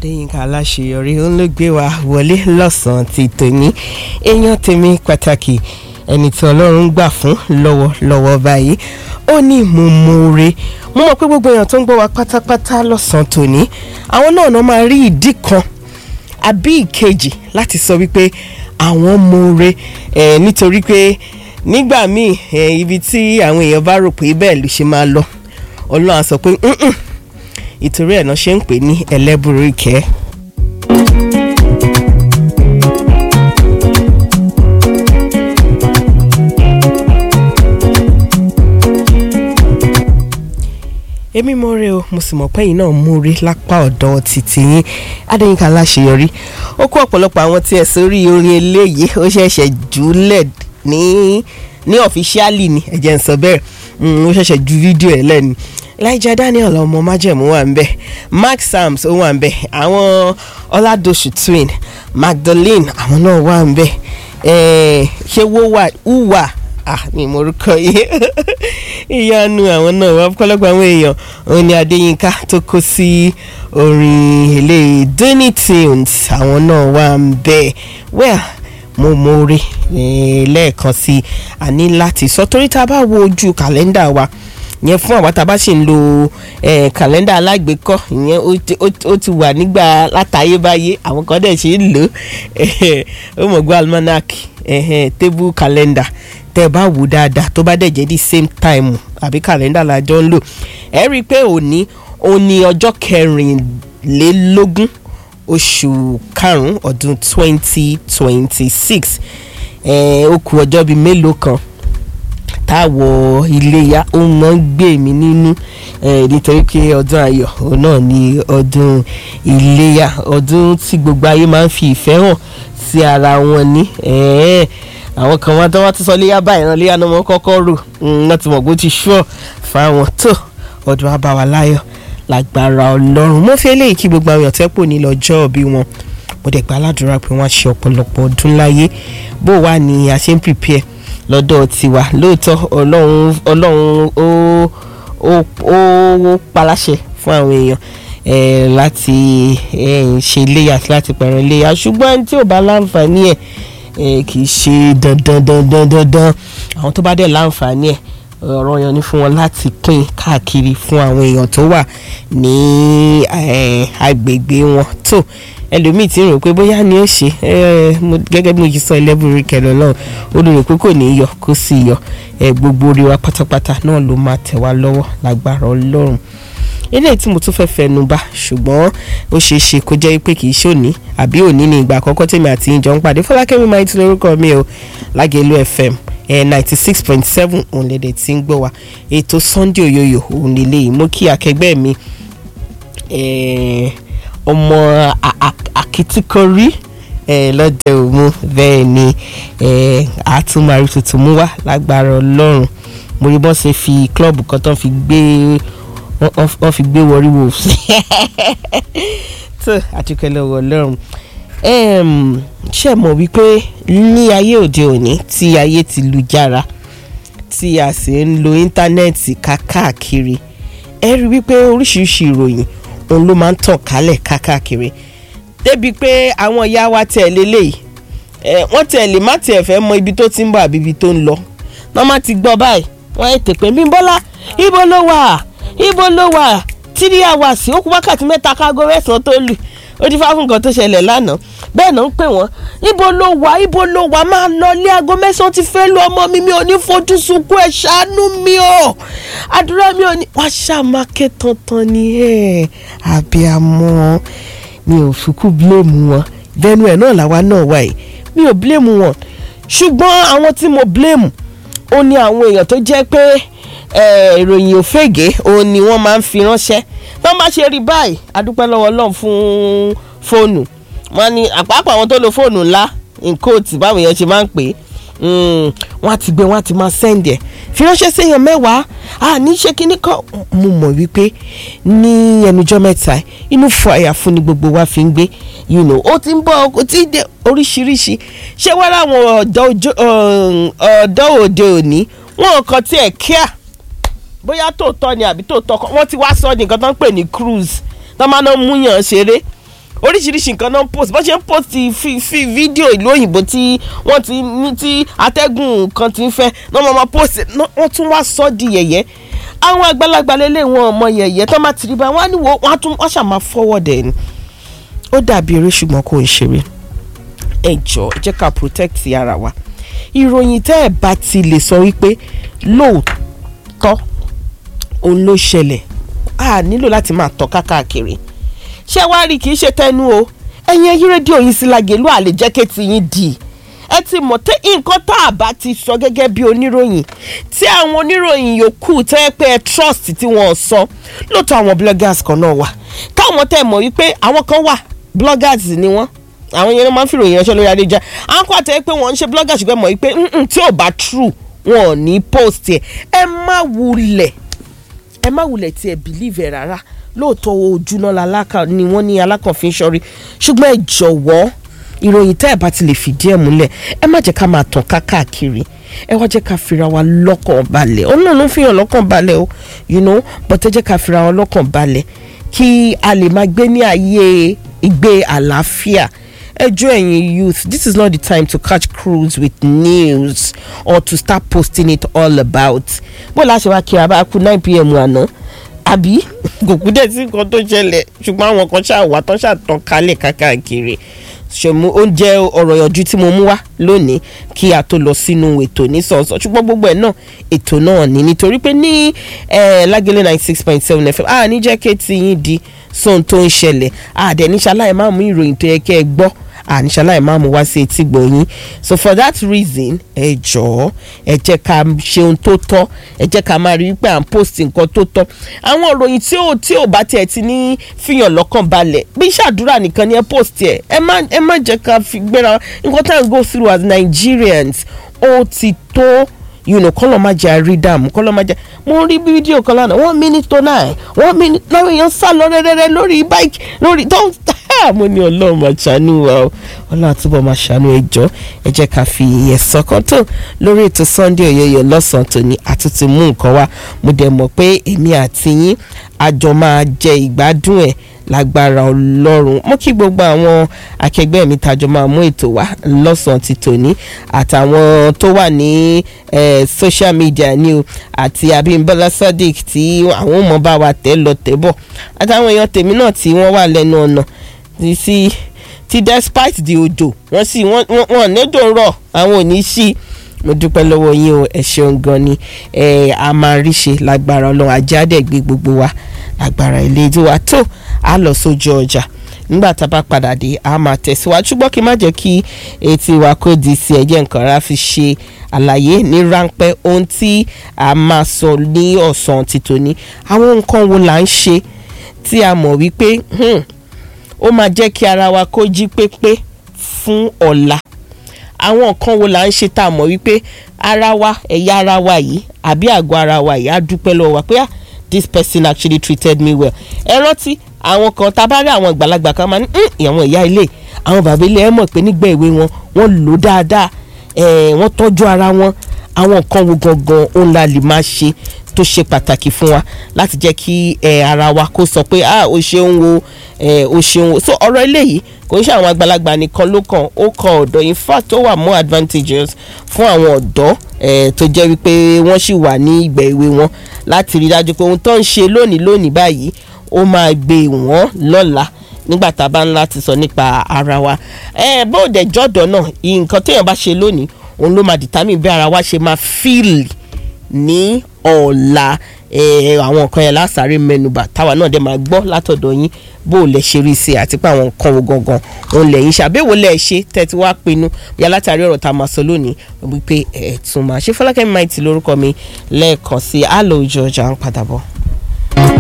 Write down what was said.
adéyínká aláṣeyọrí òun ló gbé wa wọlé lọ́sàn-án ti tòní èèyàn tèmi pàtàkì ẹni tí ọlọ́run gbà fún lọ́wọ́lọ́wọ́ báyìí ó ní mo mọ̀ọ́re mo mọ̀ pé gbogbo èèyàn tó ń gbọ́ wa pátápátá lọ́sàn-án tòní àwọn náà náà máa rí ìdí kan àbí ìkejì láti sọ wípé àwọn mọ̀ọ́re ẹ̀ nítorí pé nígbà míì ẹ̀ ibi tí àwọn èèyàn bá rò pé bẹ́ẹ̀ ló ṣe máa lọ ọlọ́run á sọ pé "Mm-mm." ìtorí ẹ̀ náà ṣe ń pè ní ẹlẹ́bùrú ìkẹ́. èmi mo rè o mo sì mọ̀ pé yìí náà mú rí lápá ọ̀dọ̀ títí yín adéyínká aláṣeyọrí ó kó ọ̀pọ̀lọpọ̀ àwọn tí ẹ̀ sórí orin eléyìí ó ṣẹ̀ṣẹ̀ jùlẹ̀ ní ní ọ̀fíṣíálì ni ẹ̀jẹ̀ ń sọ bẹ́ẹ̀ ó ṣẹ̀ṣẹ̀ ju fídíò ẹ̀ lẹ́nu Elijah Daniel ọmọ májẹ̀mú wà ń bẹ̀ Mark Sams ó wà ń bẹ̀ àwọn Ọládòṣù twin Magdalene àwọn náà wà ń bẹ̀ ṣé wo wà wúwà ah mi mo rúkọ yìí ìyanu àwọn náà wà pọ̀lọpọ̀ àwọn èèyàn òun ni Adéyínká tó kó sí orin eléyìí Donny Tunes àwọn náà wà ń bẹ̀ well mo mọ̀ọ́re lẹ́ẹ̀kan sí i a ní láti sọ torí tá a bá wo ojú kàlẹ́ndà wa yẹn fún àwọn tá a bá sì ń lo kàlẹ́ndà alágbèékọ́ ìyẹn ó ti wà nígbà látayébáyé àwọn kan dẹ̀ ṣe ń lò ó mọ̀ gbọ́ almanac table calendar tẹ́ ẹ bá wò dáadáa tó bá dẹ̀ jẹ́ the same time àbí kàlẹ́ndà lájọ ń lò ẹ rí i pé òní òní ọjọ́ kẹrìnlélógún oṣù karùn-ún ọdún twenty twenty six ó kù ọjọ́ bíi mélòó kan táwọ̀ iléyà ó mọ̀ ń gbé mi nínú nítorí pé ọdún ayọ̀ òun náà ni ọdún iléyà ọdún tí gbogbo ayé máa ń fi ìfẹ́ hàn sí ara wọn ní àwọn kan wọn tó wọ́n ti sọ léyà báyìí náà léyà náà wọ́n kọ́kọ́ rò wọ́n ti mọ̀ pé ó ti ṣúọ̀ fáwọn tó ọdún abáwa láyọ̀ lágbára ọlọ́run mo fi eléyìí kí gbogbo àwọn èèyàn tẹ́pọ̀ ní lọ́jọ́ bí wọn mo dẹ̀ gba aládùúrà pé wọ́n á ṣe ọ̀pọ̀lọpọ̀ ọdún láyé bó wà ní a ṣe ń prepare lọ́dọ̀ tiwa lóòótọ́ ọlọ́run ọlọ́run ó ó ó paláṣẹ fún àwọn èèyàn láti ṣe iléyà láti pẹ̀rẹ̀ iléyà ṣùgbọ́n tí ò bá láǹfààní ẹ̀ kì í ṣe dandan dandan dandan àwọn tó bá dẹ̀ láǹfààní ẹ̀ ọ̀rọ̀ yan ni fún wọn láti pín káàkiri fún àwọn èèyàn tó wà ní agbègbè wọn tó ẹlòmíì ti rò pé bóyá ni ó ṣe gẹ́gẹ́ bí mo ṣe sọ ẹlẹ́bùrú kẹlẹ́ náà ó lè rò pé kò ní yọ kó sì yọ gbogbo orí wa pátápátá náà ló máa tẹ̀ wá lọ́wọ́ lágbára ọlọ́run eléyìí tí mo tún fẹ́ fẹnu bà ṣùgbọ́n ó ṣeé ṣe kó jẹ́ pé kì í ṣòní àbí òní ní ìgbà àkọ́kọ́ tèmi àti ìjọ ń pàdé fọlákẹ́mi máa ti lórúkọ mi o lágẹ̀lú fm ninety six point seven òun lè dẹ̀ ti ń gbọ́ wa ètò sunday oyoyo òun lè léyìí mo kí akẹgbẹ́ mi ọmọ akitikori lọ́dẹ òmu bẹ́ẹ̀ ni àtúmọ̀rí tuntun mú wá lágbára ọlọ́run mo rí bọ́n ṣe fi klọ́ọ̀bù kan tán fi gbé wọ́n fi gbé wọrí wolves tó àtúkẹ́ lọ́wọ́ ọlọ́run ṣe mọ̀ wípé ní ayé òde òní tí ayé ti lu jára tí a sì ń lo íńtánẹ́ẹ̀tì káàkiri ẹ rí wípé oríṣiríṣi ìròyìn òun ló máa ń tàn kálẹ̀ káàkiri débi pé àwọn ìyá wa tẹ̀ lélẹ́yìí wọ́n tẹ̀ lè má tiẹ̀ fẹ́ mọ ibi tó ti ń bọ̀ àbí ibi tó ń lọ wọ́n má ti gbọ́ báyìí wọ́n ẹ̀ tèpé Bímbọ́lá ibo ló wà ibo ló wà tírí àwàsí ó kú wákàtí mẹ́ta kágó mẹ́sàn-án tó lù ó ti fáfún nǹkan tó ṣẹlẹ̀ lánàá bẹ́ẹ̀ náà ń pè wọ́n ibo ló wà ibo ló wà máa lọ ilé aago mẹ́sàn-án ti fẹ́ lu ọmọ mi mi ò ní fojú sunkún ẹ̀ ṣàánú mi o àdúrà mi ò ní wá ṣàmákẹ́ tantan ni ẹ̀ àbíamọ́ mi ò fikú bílẹ̀mù wọn bẹ́ẹ̀nu ẹ̀ náà làwa náà wà yìí mi ò bílẹ̀mù wọn ṣùgbọ́n àwọn tí mo bílẹ̀mù ó ní àwọn èèyàn tó jẹ́ pé ìròyìn òfégè òun ni wọ́n máa ń fi ránṣẹ́ tó bá ṣe rí báyìí adúpẹ́ lọ́wọ́ Ọlọ́run fún fóònù wọ́n ní àpapọ̀ àwọn tó lo fóònù ńlá nkóòtù báwọn èèyàn ṣe máa ń pè é wọ́n á ti gbé wọ́n á ti máa sẹ́ǹdì ẹ̀ fi ránṣẹ́ séèyàn mẹ́wàá àní ṣe kínní kan mo mọ̀ wípé ní ẹnujọ́ mẹ́ta inú fọ àyàfún ni gbogbo wa fi ń gbé you know ó ti ń bọ̀ ó ti dé oríṣiríṣi ṣé wọ́n láwọn ọ̀dọ́ òde òní wọn kàn tiẹ̀ kíá bóyá tòótọ́ ni àbí tòótọ́ kan wọ́n ti wá sọ ní nǹkan tó ń pè ní cruise tó máa ń múyàn ṣeré oríṣiríṣi nǹkan náà ń post bó ṣe ń post fi fi fídíò ìlú òyìnbó tí wọ́n ti ní tí atẹ́gùn kan ti ń fẹ́ náà wọ́n máa post wọ́n tún wá sọ di yẹ̀yẹ́ àwọn àgbàlagbà lélẹ̀ wọn ọmọ yẹ̀yẹ́ tó máa tìrìbà wọn á ní wo wọn á tún wọn ṣàmà forward ẹ̀ ni ó dàbí eré ṣùgbọ́n kò ń ṣeré ẹ jọ ẹ jẹ́ ká protect ara wa ìròyìn tẹ́ ẹ bá ti lè sọ wípé lóòótọ́ òun ló ṣẹlẹ̀ a nílò láti máa tọ́ káàkiri ṣé wàá rí kì í ṣe tẹnu o ẹ̀yin ẹyí rédíò yìí sí Lágelú àlè jẹ́ kétì yín dì ẹ ti mọ̀ tẹ́ nǹkan tá a bá ti sọ gẹ́gẹ́ bí oníròyìn tí àwọn oníròyìn yòókù tẹ́ ẹ pé ẹ trust tí wọ́n sọ lóòótọ́ àwọn bloggers kan náà wà káwọn tẹ́ mọ̀ wípé àwọn kan wà bloggers ni wọ́n àwọn yẹn ló máa ń fìròyìn ránṣẹ́ lórí adéjà àwọn kan àtẹ́ pé wọ́n ń ṣe blogger ṣùgbọ́n mọ̀ wípé tí ò bá true wọn ò ní post ẹ̀ ẹ má wulẹ̀ ẹ má wulẹ̀ tí ẹ believe ẹ̀ rárá lóòótọ́ ojúná lalákà ni wọ́n ní alákànfin ṣọ́rí ṣùgbọ́n ẹ jọ̀wọ́ ìròyìn tẹ́ ẹ bá ti lè fìdí ẹ̀ múlẹ̀ ẹ má jẹ́ ká máa tàn káàkiri ẹ wá jẹ́ ká fira wa lọ́kàn balẹ̀ ó náà ló ń fihàn lọ́kàn balẹ̀ o you know but ẹ jẹ́ ká fira wa lọ́kàn balẹ̀ kí a lè máa gbé ní ayé ìgbé àlàáfíà ẹjọ́ ẹ̀yin youth this is not the time to catch cruise with news or to start posting it all about bó láṣẹ wá kí a bá kú nine pm àná àbí kò kú dẹ̀ sí nǹkan tó ṣẹlẹ̀ ṣùgbọ́n àwọn kan ṣáà wà tán ṣàtàn kálẹ̀ káàkiri ṣòmú oúnjẹ ọ̀rọ̀ ìyànjú tí mo mú wá lónìí kí a tó lọ sínú ètò nísọ̀ọ̀sọ̀ ṣùgbọ́n gbogbo ẹ̀ náà ètò náà ní nítorí pé ní Lágelú ninety six point seven fm a ní jẹ́ kí ti yín di sóhun tó ń ṣẹlẹ̀ àdẹ̀níṣaláì máa mú ìròyìn tó yẹ kẹ́ ẹ gbọ́ àníṣaláì máa mú wá sí etí gbọ̀nyìn so for that reason ẹ jọ̀ọ́ ẹ jẹ́ ká ṣe ohun tó tọ́ ẹ jẹ́ ká máa rí i pé à ń post nǹkan tó tọ́ àwọn ìròyìn tí ò tí ò bá tiẹ̀ ti ní fihàn lọ́kàn balẹ̀ bí ṣàdúrà nìkan ni ẹ post ẹ ẹ má ẹ má jẹ́ ká fi gbéra nǹkan tá à ń go through as Nigerians ó ti tó you know kọ́lọ̀ má jẹ́ àrídàmú kọ́lọ̀ má jẹ́ mo rí fídíò kan lánàá one minute to nine one minute láwọn èèyàn sá lọ rẹ́rẹ́rẹ́ lórí bike lórí tó mo ní ọlọ́run máa ṣàánú wa o ọlọ́run àtúbọ̀ máa ṣàánú ẹjọ́ ẹ jẹ́ ká fi ìyẹn sọ́kàn tó lórí ètò Sunday Oyoyo lọ́sàn-án tòní àtúntì mú nǹkan wá mo dẹ̀ mọ̀ pé èmi àti yín àjọ máa jẹ ìgbádùn ẹ̀ lágbára ọlọ́run mo kí gbogbo àwọn akẹgbẹ́ mi tàjọ máa mú ètò wá lọ́sàn-án ti tòní àtàwọn tó wà ní social media ni o àti Abímbọ́lá Sadiq tí àwọn ò mọ̀ bá wa tẹ̀ lọ tẹ̀ bọ̀ àtàwọn èèyàn tèmi náà tí wọ́n wà lẹ́nu ọ̀nà sí ti despite the òjò wọ́n sì wọ́n nídò rọ̀ àwọn ò ní sí mo dúpẹ́ lọ́wọ́ yín o ẹ ṣeun gan ni ẹ a máa rí ṣe lágbára ọlọ́run àjáde gbé gbogbo wa lágbára ilé tí wa tó a lọ sójú ọjà nígbà tá a bá padà dé a máa tẹ̀síwájú ṣùgbọ́n kí n má jẹ́ kí etí wa kó di sí ẹ̀jẹ̀ nǹkan rà fi ṣe àlàyé ní ráńpẹ́ ohun tí a máa sọ ní ọ̀sán ti tòní àwọn nǹkan wo là ń ṣe tí a mọ̀ wípé ó máa jẹ́ kí ara wa kó jí pépé fún ọ̀la àwọn nǹkan wo là ń ṣe tá a mọ̀ wípé ara wa ẹ̀yà ara wa yìí àbí àgọ́ ara wa yìí á dúpẹ́ lọ́wọ́ wa pé ah this person actually treated me well ẹ rántí àwọn kan tá a bá rí àwọn ìgbàlagbà kan máa ní àwọn ìyá ilé àwọn bàbá ilé ẹ mọ̀ pé nígbà èwe wọn wọ́n lò dáadáa wọ́n tọ́jú ara wọn àwọn nǹkan wo gangan òun la lè máa ṣe tó ṣe pàtàkì fún wa láti jẹ́ kí ara wa kó sọ pé ah o ṣeun wo o ṣeun wo so ọ̀rọ̀ eléyìí kò ń ṣe àwọn àgbàlagbà nìkan ló kàn ó kàn ọ̀dọ́ in fact ó wà more advantageous fún àwọn ọ̀dọ́ tó jẹ́ wípé wọ́n sì wà ní ìgbà èwe wọn láti rí dájú pé ohun tó ń ṣe lónìí lónìí báyìí ó máa gbé wọ́n lọ́la nígbà tá a bá ń láti sọ nípa ara wa ẹ bó dẹ̀ jọ́dọ̀ náà nǹkan téèyàn bá ṣe lónìí òun ló máa determine bí ara wa ṣe máa feel ní ọ̀la àwọn nǹkan yẹn lásàárè mẹ́nubà táwa náà dẹ̀ máa gbọ́ látọ̀dọ̀ yín bó o lè ṣe rí sí àti pé àwọn nǹkan wo gangan òun lẹ́yìn ṣàbẹ̀wò lẹ̀ ṣe tẹ́tí wá pinnu bí alátàrí ọ̀rọ̀ tá a máa sọ lónìí wípé ẹ̀ tún máa ṣe Fọlákẹ́mi Maiti lórúkọ mi lẹ́ẹ̀kan sí àlọ́ òjò ọjà ń padà bọ̀.